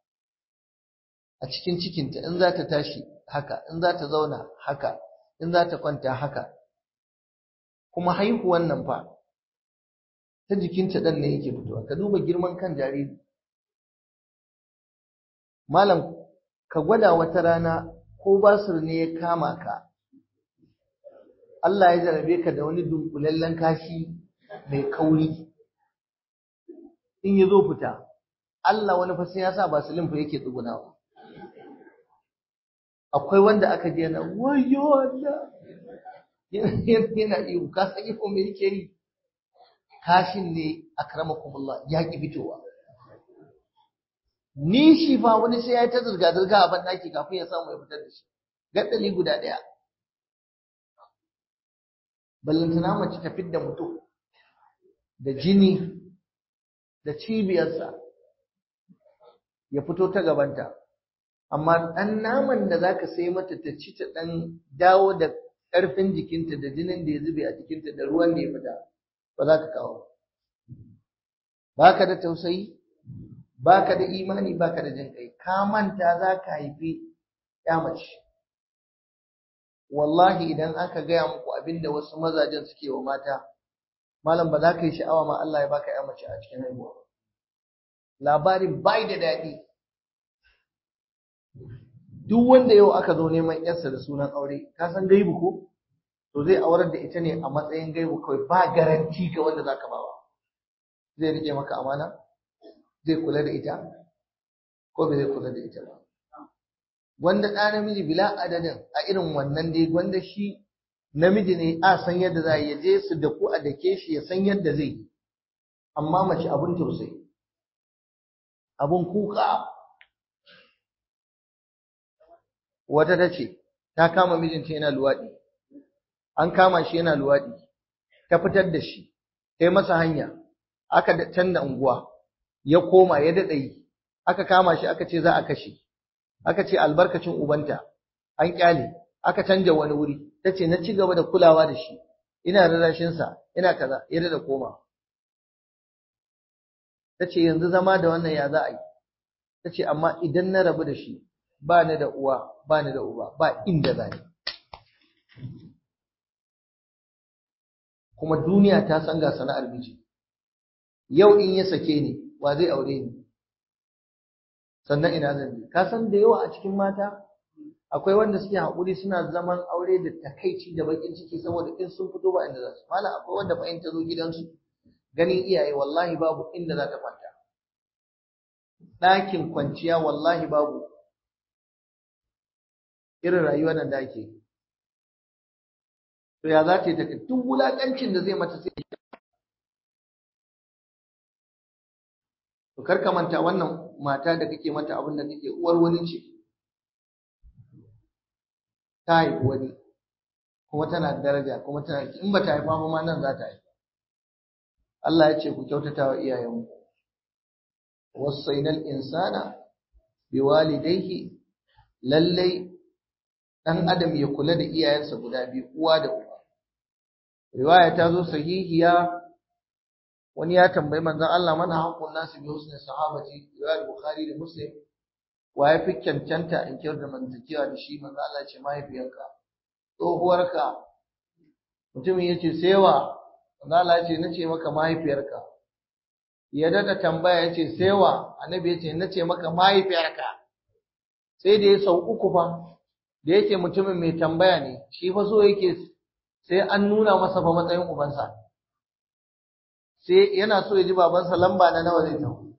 Speaker 1: a cikin cikinta in za ta tashi haka in za ta zauna haka in za ta kwanta haka kuma haihuwan nan fa ta jikinta ɗan ne yake fitowa ka duba girman kan jariri malam ka gwada wata rana ko basir ne ya kama ka Allah ya jarabe ka da wani dunkulallen kashi mai kauri in ya zo fita Allah wani fa sai ya sa basilin fa yake tsugunawa akwai wanda aka je na wayo Allah yana iyo ka san iko me yake yi kashin ne akramakumullah ya ki fitowa ni shi fa wani sai ya ta zurga zurga a ban daki kafin ya samu ya fitar da shi gaddali guda daya ballantana mace ta fidda mutum da jini da cibiyarsa ya fito ta gabanta amma ɗan naman da zaka sai mata ta ci ta ɗan dawo da ƙarfin jikinta da jinin da ya zube a jikinta da ruwan da ya fita ba za ka kawo ba ka da tausayi ba ka da imani ba ka da jin kai ka manta za ka haifi ya mace wallahi idan aka gaya muku abin da wasu mazajen suke wa mata malam ba za ka yi sha'awa ma Allah ya baka ya mace a cikin haihuwa labarin bai da daɗi duk wanda yau aka zo neman yarsa da sunan aure ka san gaibu ko to zai aurar da ita ne a matsayin gaibu kawai ba garanti ga wanda zaka bawa zai rike maka amana zai kula da ita ko bai zai kula da ita ba wanda ɗa namiji bila adadin a irin wannan dai wanda shi namiji ne a san yadda za ya je su da ku a dake shi ya san yadda zai yi amma mace abun tausayi abun kuka wata ta ce ta kama mijinta yana luwaɗi an kama shi yana luwaɗi ta fitar da shi ta yi masa hanya aka canza unguwa ya koma ya daɗa yi aka kama shi aka ce za a kashe aka ce albarkacin ubanta an kyale aka canja wani wuri ta ce na ci gaba da kulawa da shi ina rarrashinsa ina kaza ya daɗa koma ta ce yanzu zama da wannan ya za a yi ta ce amma idan na rabu da shi ba ni da uwa ba ni da uba ba inda za ni kuma duniya ta san ga sana'ar miji yau in ya sake ni wa zai aure ni sannan ina zan je ka san da yawa a cikin mata akwai wanda suke haƙuri suna zaman aure da takaici da bakin ciki saboda in sun fito ba inda za su mala akwai wanda fa in ta zo gidansu ganin iyaye wallahi babu inda za ta kwanta ɗakin kwanciya wallahi babu irin rayuwar nan da ake to ya za ta yi ta duk wulaƙancin da zai mata sai to kar ka manta wannan mata da kake mata abin da kake uwar wani ce ta haifi wani kuma tana da daraja kuma tana in ba ta haifa ba ma nan za ta haifa Allah ya ce ku kyautata wa iyayenmu wasainal insana biwalidayhi lallai dan adam ya kula da iyayensa guda biyu uwa da uba riwaya ta zo sahihiya wani ya tambayi manzon Allah mana haqqun nasu bi husni sahabati riwayar bukhari da muslim wa ya fi cancanta in kyar da mantakewa da shi manzon Allah ce mahaifiyarka tsohuwarka mutumin ya ce sewa manzon Allah ya ce nace maka mahaifiyarka ya daga tambaya ya ce sewa annabi ya ce nace maka mahaifiyarka sai da ya sau uku fa da yake mutumin mai tambaya ne shi fa so yake sai an nuna masa fa matsayin ubansa sai yana so ya ji babansa lamba na nawa zai tafi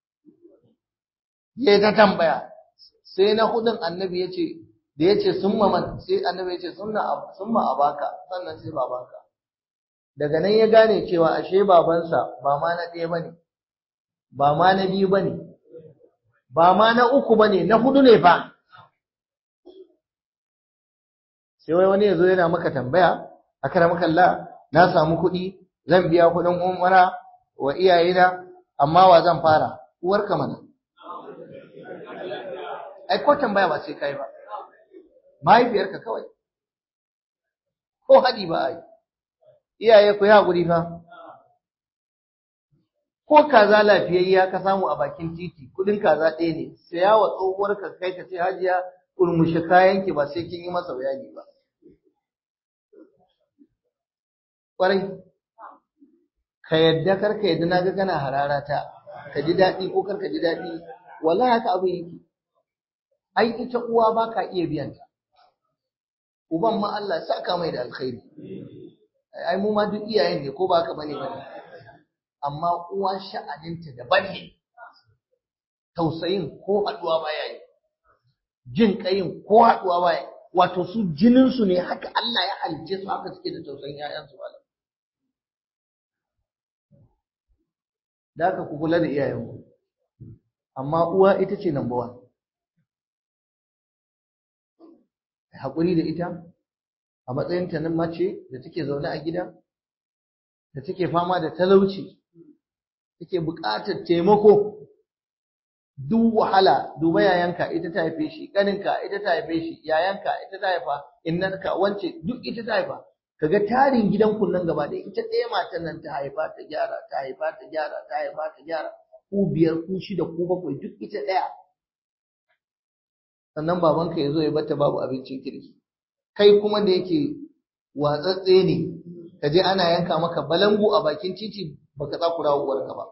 Speaker 1: ya ta tambaya sai na hudun annabi ya ce da ya ce sun man sai annabi ya ce sun ma abaka sannan sai babanka daga nan ya gane cewa ashe babansa ba ma na ɗaya ba ne ba ma na biyu ba ne ba ma na uku ba ne na hudu ne fa sai wai wani ya zo yana maka tambaya a kara makalla na samu kuɗi zan biya kuɗin umara wa iyayena amma wa zan fara uwarka mana ai ko tambaya ba sai kai ba mahaifiyarka kawai ko haɗi ba ai iyaye ku yi haƙuri fa ko kaza lafiyayya ka samu a bakin titi kuɗin kaza ɗaya ne saya wa tsohuwarka kai ka ce hajiya kurmushi kayanki ba sai kin yi masa bayani ba ƙwarai ka yadda kar ka yadda naga kana harara ta ka ji daɗi ko kar ka ji daɗi wallahi haka abin yake ai ita uwa ba ka iya biyan ta uban ma Allah saka mai da alkhairi ai mu ma duk iyayen ne ko ba ka bane bane amma uwa sha'aninta daban ne tausayin ko haɗuwa baya yi jin ƙayin ko haɗuwa baya wato su jininsu ne haka Allah ya halice su haka suke da tausayin 'ya'yansu malam da haka ku kula da iyayenku amma uwa ita ce number one haƙuri da ita a matsayinta na mace da take zaune a gida da take fama da talauci take buƙatar taimako duk wahala duba yayanka ita ta haife shi ƙaninka ita ta haife shi yayanka ita ta haifa innanka wance duk ita ta haifa kaga tarin gidan nan gaba da ita ɗaya matan nan ta haifa ta gyara ta haifa ta gyara ta haifa ta gyara ku biyar ku shida ku bakwai duk ita ɗaya sannan babanka ya zo ya bata babu abincin kirki kai kuma da yake watsatse ne ka je ana yanka maka balangu a bakin titi baka tsakura uwarka ba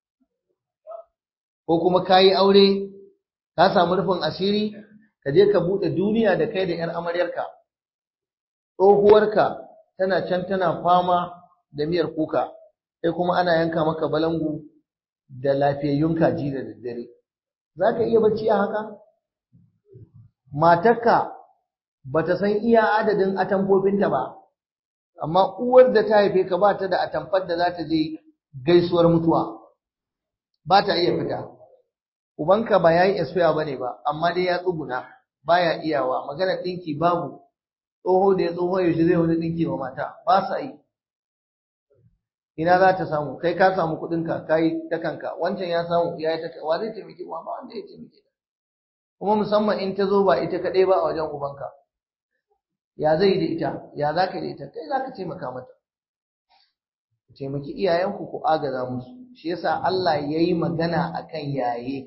Speaker 1: ko kuma ka yi aure ka samu rufin asiri ka je ka buɗe duniya da kai da 'yar amaryarka tsohuwarka tana can tana fama da miyar kuka kai kuma ana yanka maka balangu da lafiyayyun kaji da daddare za ka iya bacci a haka matarka ba ta san iya adadin atamfofinta ba amma uwar da ta haife ka ba ta da atamfar da za ta je gaisuwar mutuwa ba ta iya fita ubanka ba yayi expire bane ba amma dai ya tsuguna baya iyawa magana dinki babu tsoho da ya tsoho yaushe zai wani dinki wa mata ba sa yi ina za ta samu kai ka samu kuɗin ka kai ta kanka wancan ya samu ya yi ta wa zai taimake wa ba wanda ya taimake kuma musamman in ta zo ba ita kaɗai ba a wajen ubanka ya zai da ita ya za ka da ita kai za ka taimaka mata taimaki iyayenku ku agaza musu shi yasa Allah ya yi magana akan yaye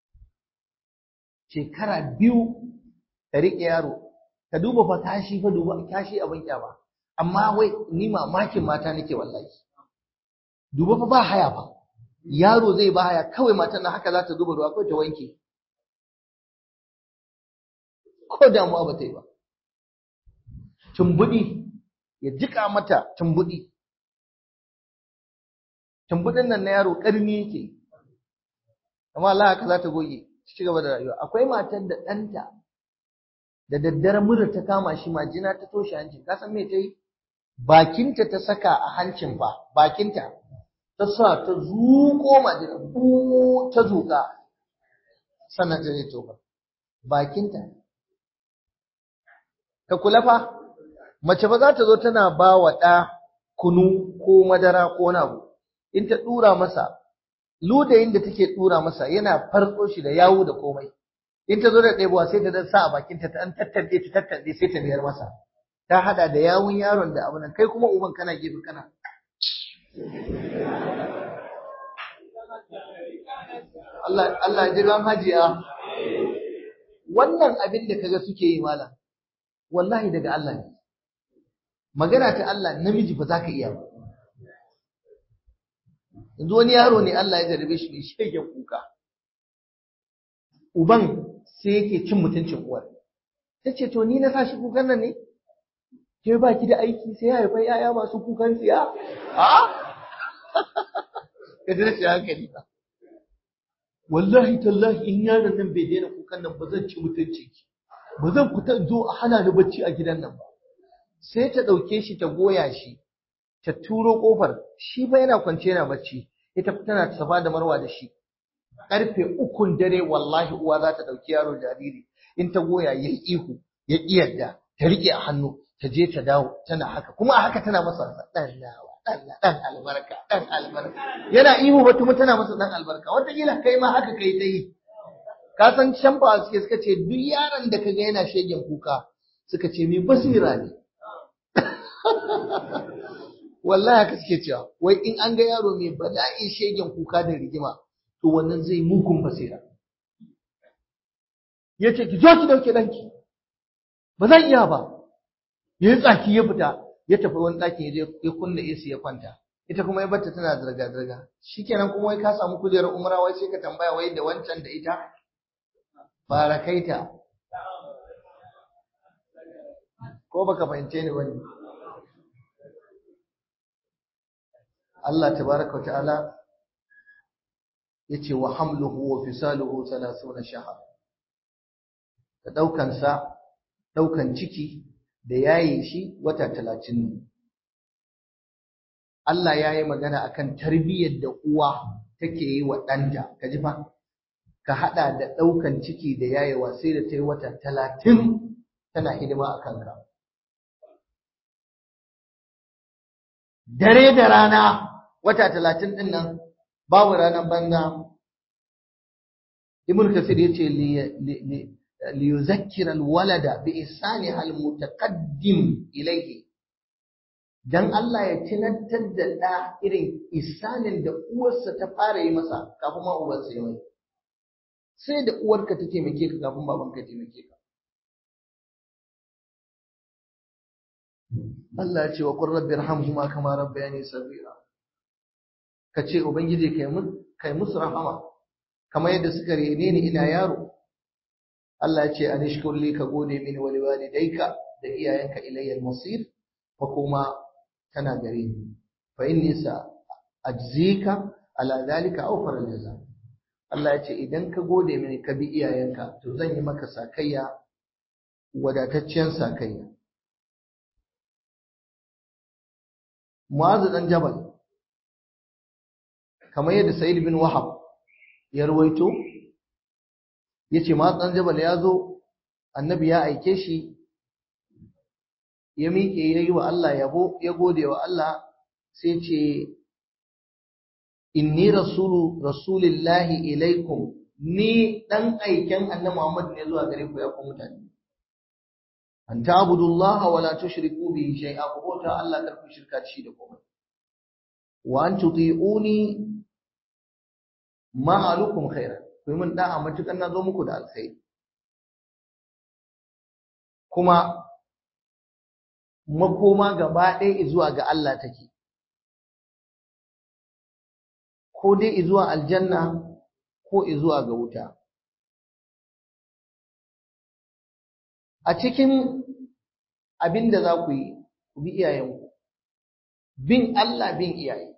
Speaker 1: shekara biyu ka riƙe yaro ka duba fa kashi fa duba kashi abin kyama amma wai ni mamakin mata nake wallahi duba fa ba haya fa yaro zai ba haya kawai matan nan haka za ta duba ruwa kawai ta wanke ko damuwa ba ta yi ba tumbuɗi ya jika mata tumbuɗi tumbuɗin nan na yaro ƙarni yake amma Allah haka za ta goge ci gaba da rayuwa akwai matar da ɗanta da daddare mura ta kama shi majina ta toshe hancin ka san me ta yi bakinta ta saka a hancin fa bakinta ta sa ta zuƙo majina ko ta zuƙa sannan ta zai tofa bakinta ka kula fa mace ba za ta zo tana ba wa ɗa kunu ko madara ko wani abu in ta ɗura masa ludayin da take ɗura masa yana farko shi da yawu da komai in ta zo da ɗebuwa sai ta dan sa a bakinta ta an tattaɗe ta tattaɗe sai ta biyar masa ta hada da yawun yaron da abin kai kuma uban kana gefe kana Allah Allah ji ran hajiya wannan abin da kaga suke yi malam wallahi daga Allah ne magana ta Allah namiji ba za ka iya ba yanzu wani yaro ne Allah ya jarabe shi mai shege kuka uban sai yake cin mutuncin uwar ta ce to ni na sa shi kukan nan ne ke ba ki da aiki sai ya haifai yaya masu kukan tsiya a ka ji rashin hankali ba wallahi tallahi in yaron nan bai daina kukan nan ba zan ci mutunci ki ba zan fita in zo a hana ni bacci a gidan nan ba sai ta ɗauke shi ta goya shi ta turo ƙofar shi ba yana kwance yana bacci ita tana safa da marwa da shi ƙarfe ukun dare wallahi uwa za ta ɗauki yaro jariri in ta goya ya ihu ya ƙiyarda ta riƙe a hannu ta je ta dawo tana haka kuma a haka tana masa ɗan nawa ɗan ɗan albarka ɗan albarka yana ihu ba kuma tana masa ɗan albarka wataƙila kai ma haka kai ta yi ka san shamfa suke suka ce duk yaron da kaga yana shegen kuka suka ce mai basira ne wallahi haka suke cewa wai in an ga yaro mai bala'in shegen kuka da rigima to wannan zai mugun basira ya ce ki zo ki dauke danki ba zan iya ba ya yi tsaki ya fita ya tafi wani ɗakin ya je ya kunna AC ya kwanta ita kuma ya batta tana zirga zirga shikenan kuma wai ka samu kujerar umra wai sai ka tambaya wai da wancan da ita fara kaita ko baka fahimce ni bane Allah tabaraka wa ta'ala yace wa hamluhu wa fisaluhu 30 shahar da daukan sa daukan ciki da yaye shi wata 30 ne Allah ya yi magana akan tarbiyyar da uwa take yi wa ɗanta kaji fa ka hada da daukan ciki da yayewa sai da ta yi wata 30 tana hidima a kanka dare da rana wata talatin ɗin nan babu ranar banza ibn kasir yace li yuzakkira alwalada bi ihsani almutaqaddim ilayhi dan Allah ya tunantar da ɗa irin isanin da uwarsa ta fara yi masa kafin ma uwarsa ya mai sai da uwarka ta taimake ka kafin babanka ya taimake ka Allah ya ce wa qur rabbi irhamhuma kama rabbayani saghira ka ce ubangiji kai mu kai musu rahama kamar yadda suka rene ni ina yaro Allah ya ce anishkur li ka gode mini wa liwalidayka da iyayenka ilayya al-masir fa kuma tana gare ni fa inni sa ajzika ala zalika aw fara jaza Allah ya ce idan ka gode mini ka bi iyayenka to zan yi maka sakayya wadataccen sakayya Mu'azu dan Jabal kamar yadda Sa'id bin Wahab ya ruwaito yace Mu'azu dan Jabal ya zo annabi ya aike shi ya miƙe ya yi wa Allah yabo ya gode wa Allah sai ce inni rasulu rasulillahi ilaikum ni dan aiken annabi Muhammad ne zuwa gare ku ya ku mutane an ta'budullaha wa la tushriku bihi shay'a ku bauta Allah kar ku shirka shi da komai wa an tuti'uni ma alukum khairan ku mun da'a matukan na zo muku da alkhairi kuma makoma gaba ɗaya zuwa ga Allah take ko dai zuwa aljanna ko zuwa ga wuta a cikin abin da za ku yi ku bi iyayenku bin Allah bin iyaye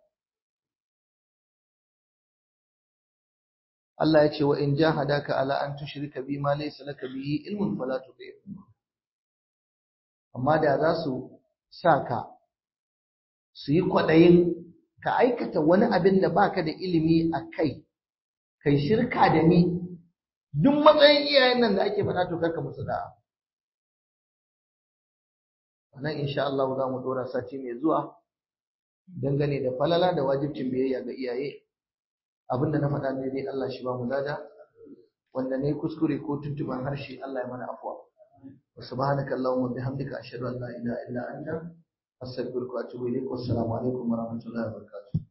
Speaker 1: Allah ya ce wa in jahadaka ala an tushrika bi ma laysa laka bihi ilmun fala tuṭi'huma amma da za su sa ka su yi kwaɗayin ka aikata wani abin da baka da ilimi a kai kai shirka da ni duk matsayin iyayen nan da ake faɗa to karka musu da'a nan insha Allah za mu dora sati mai zuwa dangane da falala da wajibcin biyayya ga iyaye abinda na faɗa ne dai Allah shi ba mu lada wanda ne kuskure ko tuntuban harshe Allah ya mana afwa wa subhanaka allahumma bihamdika ashhadu an la ilaha illa anta astaghfiruka wa atubu ilaik wassalamu alaikum wa rahmatullahi wa barakatuh